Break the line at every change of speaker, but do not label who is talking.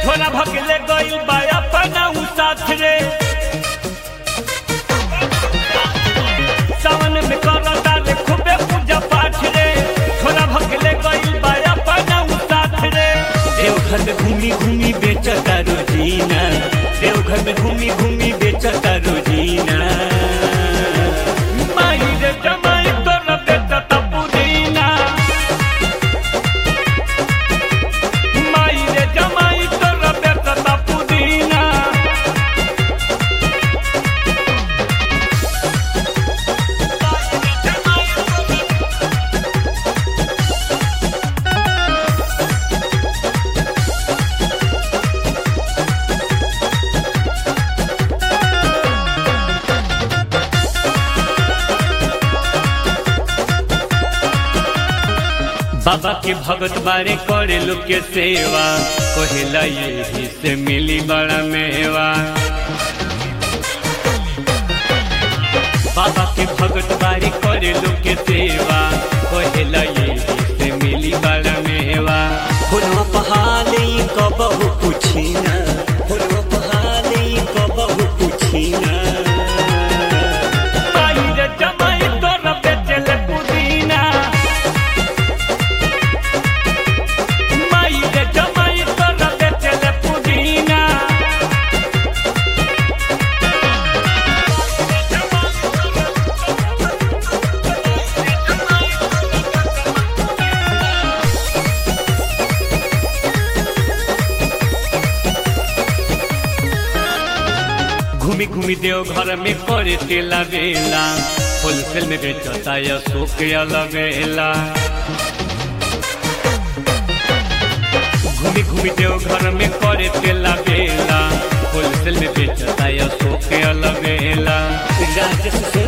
झोला भगले गइल बा अपना उ साथ रे सावन में करता रे खूबे पूजा पाठ रे झोला भगले गइल बा अपना उ साथ रे देवघर में घूमी घूमी बेचता रोजीना देवघर में घूमी घूमी बेचता रोजीना माई रे जमाई तोरा बेचता पुदीना माई रे जमाई तोरा बेचता पुदीना बाबा के भगत बारे करे लोग के सेवा कहेला यही से मिली बड़ा मेवा बाबा के भगत बारे करे लोग के सेवा कहेला यही से मिली बड़ा मेवा
फुलवा पहाले कबहु पुछिना फुलवा पहाले कबहु पुछिना
माई रे जमाई तोरा बेचले पुदीना माई रे जमाई तोरा बेचले पुदीना घूमी घूमी देव घर में करे तेला बेला होलसेल में बेचता या शोक लगेला घूमी घूमी देव घर में करे तेला बेला होलसेल में बेचता या शोक लगेला
राजस से